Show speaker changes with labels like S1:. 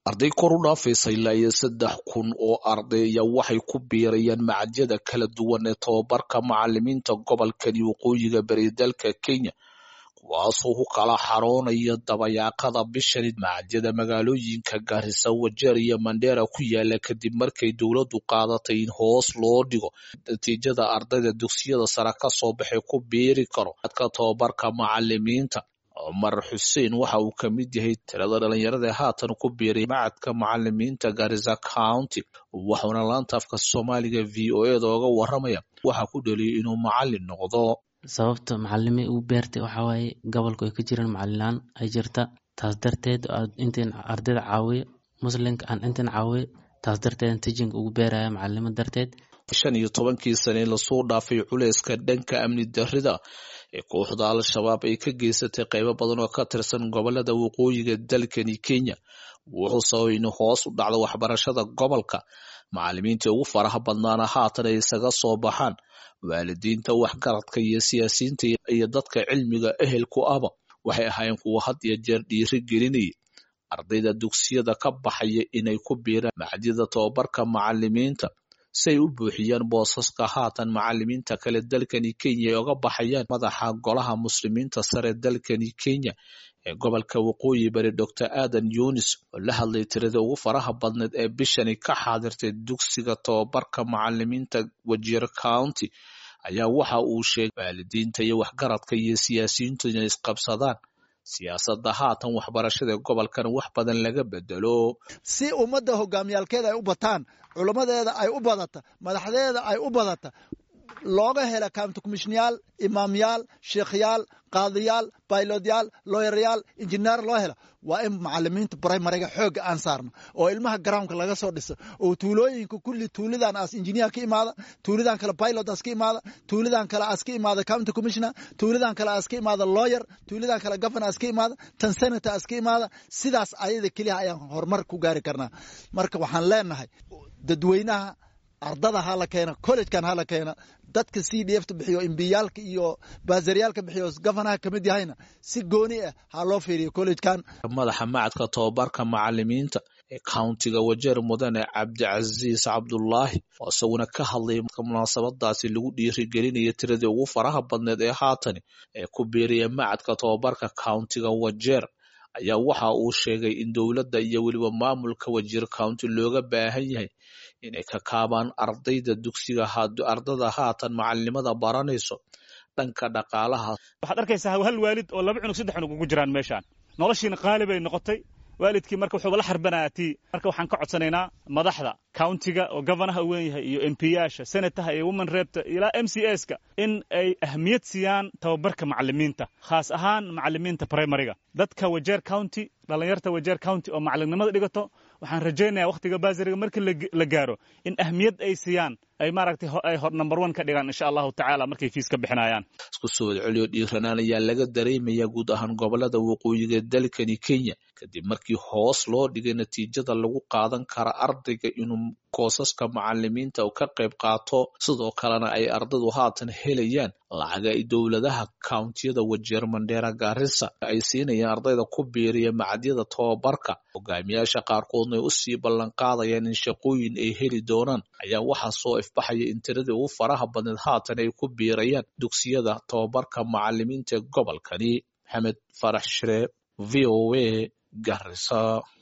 S1: arday kor u dhaafaysa ilaa iyo saddex kun oo arday ayaa waxay ku biirayaan macadyada kala duwan ee tobabarka macalimiinta gobolkani waqooyiga bari dalka kenya kuwaasoo ku kala xaroonaya dabayaaqada bishani macadyada magaalooyinka gaarisa wajeer iyo mandheera ku yaala kadib markay dowladdu qaadatay in hoos loo dhigo natiijada ardayda dugsiyada sare ka soo baxay ku biiri karo dadka tobabarka macalimiinta cumar xuseen waxa uu ka mid yahay tirada dhalinyarada ee haatan ku biiray macadka macalimiinta garisa county waxauna laanta afka soomaaliga v o eda oga waramaya waxa ku dhaliyay inuu macalin noqdo
S2: sababta macalimi uu beertay waxaa waaye gobolku ay ka jiraan macalilaan ay jirta taas darteed intiin ardayda caawiyo muslimka aan intiin caawiyo taas darteed tijinka ugu beeraya macalimo darteed
S1: shan iyo tobankii sane lasoo dhaafay culeyska dhanka amni darida ee kooxda al-shabaab ay ka geysatay qaybo badan oo ka tirsan gobolada waqooyiga dalkani kenya wuxuu sababay in hoos u dhacda waxbarashada gobolka macalimiintii ugu faraha badnaana haatan ay isaga soo baxaan waalidiinta waxgaradka iyo siyaasiyiinta iyo dadka cilmiga ehelku ahba waxay ahaayeen kuwa had iyo jeer dhiiri gelinayay ardayda dugsiyada ka baxaya inay ku biiraan macadyada tobabarka macalimiinta si ay u buuxiyaan boosaska haatan macalimiinta kale dalkani kenya ay oga baxayaan madaxa golaha muslimiinta sare dalkani kenya ee gobolka waqooyi bari doctor adan yunis oo la hadlay tirada ugu faraha badneed ee bishani ka xaadirtay dugsiga tobabarka macalimiinta wajeer county ayaa waxa uu sheegay waalidiinta iyo waxgaradka iyo siyaasiyiintu inay isqabsadaan siyaasadda haatan waxbarashada gobolkan wax badan laga bedelo
S3: si ummadda hogaamiyaalkeeda ay u bataan culammadeeda ay u badata madaxdeeda ay u badata looga hela county commishnyaal imaamyaal sheekhyaal qaadiyaal baylodyaal looyarayaal injineer loo helo waa in macalimiinta brimariga xoogga aan saarno oo ilmaha groundka laga soo dhiso oo tuulooyinka kulli tuulidan as injineer ka imaada tuulidan kale pilot as ka imaada tuulidan kale as ka imaada county commissioner tuulidan kale as ka imaada lawyer tuulidan kale governor as ka imaada tan senator as ka imaada sidaas ayada keliya ayaan horumar ku gaari karnaa marka waxaan leenahay dadweynaha ardada hala keena collegekan hala keena dadka c d fta bixiyo imbiyaalka iyo baasaryaalka bixiyo governaha kamid yahayna si gooni ah ha loo fiiriyo collegekan
S1: madaxa macadka tobabarka macalimiinta ee countiga wajeer mudane cabdicasiis cabdulaahi oo isaguna ka hadlay munaasabadaasi lagu dhiirigelinaya tiradii ugu faraha badneed ee haatani ee ku biiraya macadka tobabarka countiga wajeer ayaa waxa uu sheegay in dowladda iyo weliba maamulka wajeer county looga baahan yahay inay ka kaabaan ardayda dugsiga ardada haatan macalinimada baranayso dhanka dhaqaalaha
S4: waxaad arkaysaa hal waalid oo laba cunug saddex cunug ugu jiraan meeshaan noloshiina qaali bay noqotay waalidkii marka wuxuuba la xarbanayaa tii marka waxaan ka codsanaynaa madaxda countiga oo governaha u weyn yahay iyo m p yaasha senataha iyo woman reebta ilaa m c s ka in ay ahmiyad siiyaan tababarka macalimiinta khaas ahaan macalimiinta primariga dadka wajeer county dhallinyarta wajeer county oo macalinimada dhigato waxaan rajaynayaa wakhtiga baasiriga markii la gaaro in ahmiyad ay siiyaan ay maaragtay ay hor number one ka dhigaan insha allahu tacaala markay fiis ka bixinayaan
S1: isku soo wadceliyo dhiiranaan ayaa laga dareemayaa guud ahaan gobolada waqooyiga dalkani kenya kadib markii hoos loo dhigay natiijada lagu qaadan kara ardayga inuu koosaska macalimiinta ka qayb qaato sidoo kalena ay ardaydu haatan helayaan lacaga ay dowladaha countiyada wajeer mandheera gaarisa ay siinayaan ardayda ku biiriya macadyada tobabarka hogaamiyaasha qaarkoodna ay usii ballanqaadayaan in shaqooyin ay heli doonaan ayaa waxaa soo ifbaxaya in tiradii ugu faraha badneed haatan ay ku biirayaan dugsiyada tobabarka macalimiinta ee gobolkani maxamed farax shire v o a garisa